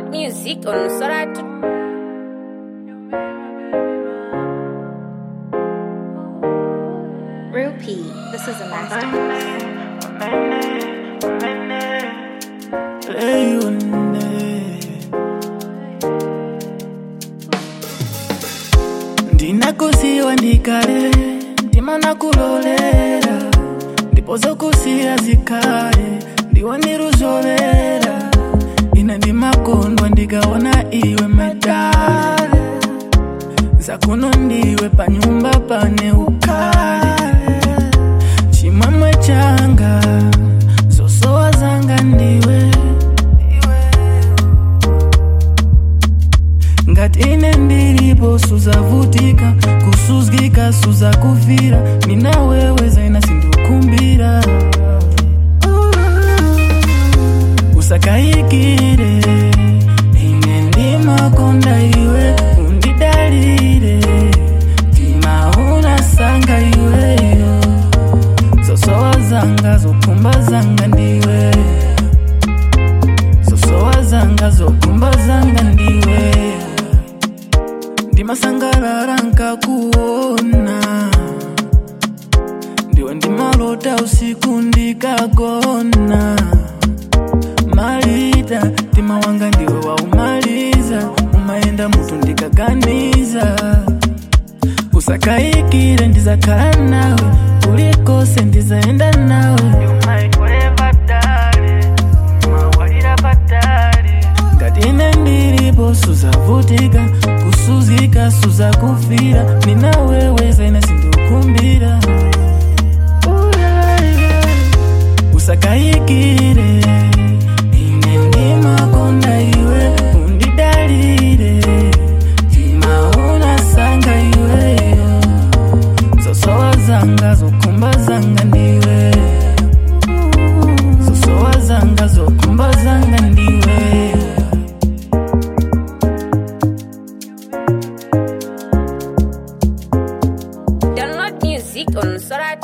Download music on Sorat. Rupee, this is a masterpiece. ndinakusiwa ndikale ndima nakulolera ndipo zokusiya zikale ndiwo ndiruzolera ine ndimakondwa ndikaona iwe medale zakuno ndiwe panyumba pane ukale chimwemwe changa zosowa zanga ndiwe ngati ine ndilipo suzavutika kusuzgika suzakufira mina wewe zaina sindukumbira usakayikire ine ndimakonda iwe undidalire timaunasanga iweyo zosowa zanga zokumba zanga ndiwe zosowa zanga zokumba zanga ndiwe ndimasangalala nkakuona ndiwe ndimalota usiku ndikagona malita tima wanga ndiwe waumaliza umayenda mutu ndikaganiza usakayikire ndizakhala nawe kulikose ndizaenda nawe You might forever, darling. Mawalira patali. ngati ine ndilipo suzavutika kusuzika suzakufira nina wewe zaina sindukumbira usakayikire ine ndimakonda iwe undidalire timaunasanga iweyo zosowa zanga zokumba zanga ndiwe zosowa zanga zokumba zanga ndiwe Download music on Sorat.